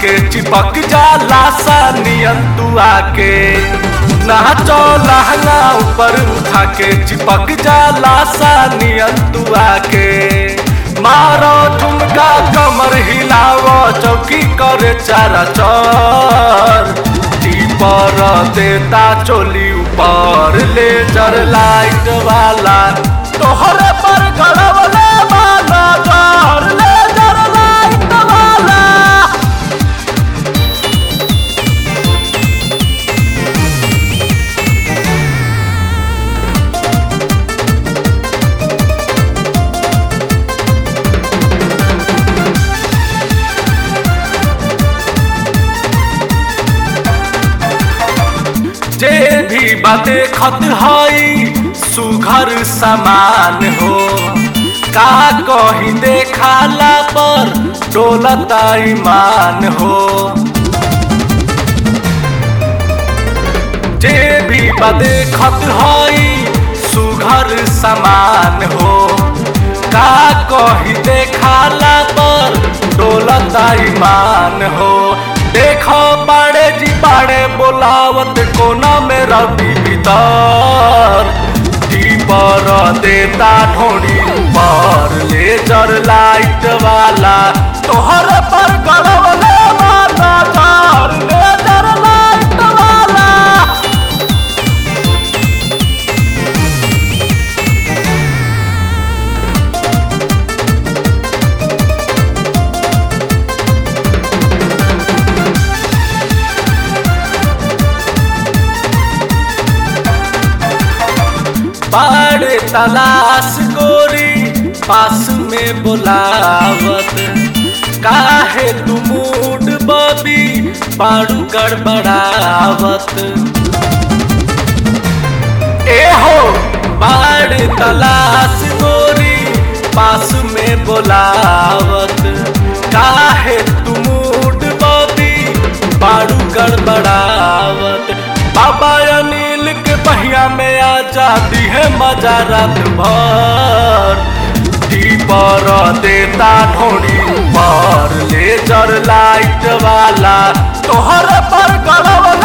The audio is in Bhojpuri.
के चिपक जाला सा नियन तू आके नाचो लहंगा ऊपर उठा के चिपक जाला सा नियन तू आके मारो ठुमका कमर हिलावो चौकी करे चारा चर पर देता चोली ऊपर लेजर लाइट वाला तोहरे पर गड़बले वाला घर लेजर लाइट वाला जे भी बाते खत हई सुघर समान हो का कही देखाला पर डोलता ईमान हो जे भी बाते खत हई सुघर समान हो का कही देखाला पर डोलता ईमान हो देखो बाड़े जी बाड़े बोलावत कोना में रवि भीतर पर देता ढोड़ी पर लेजर लाइट वाला तोहर पर गड़बले वाला तार लेजर लाइट वाला बाड़े तलाश गोरी पास में बुलावत काहे तू मूड बबी बाड़ू गड़बड़ावत ए हो बाड़े तलाश गोरी पास में बुलावत काहे तू मूड बबी बाड़ू गड़बड़ावत बाबा अनिल के पहिया में आ जाती है मजा रात भर पर देता ढोड़ी पर लेजर लाइट वाला तोहर पर गड़बड़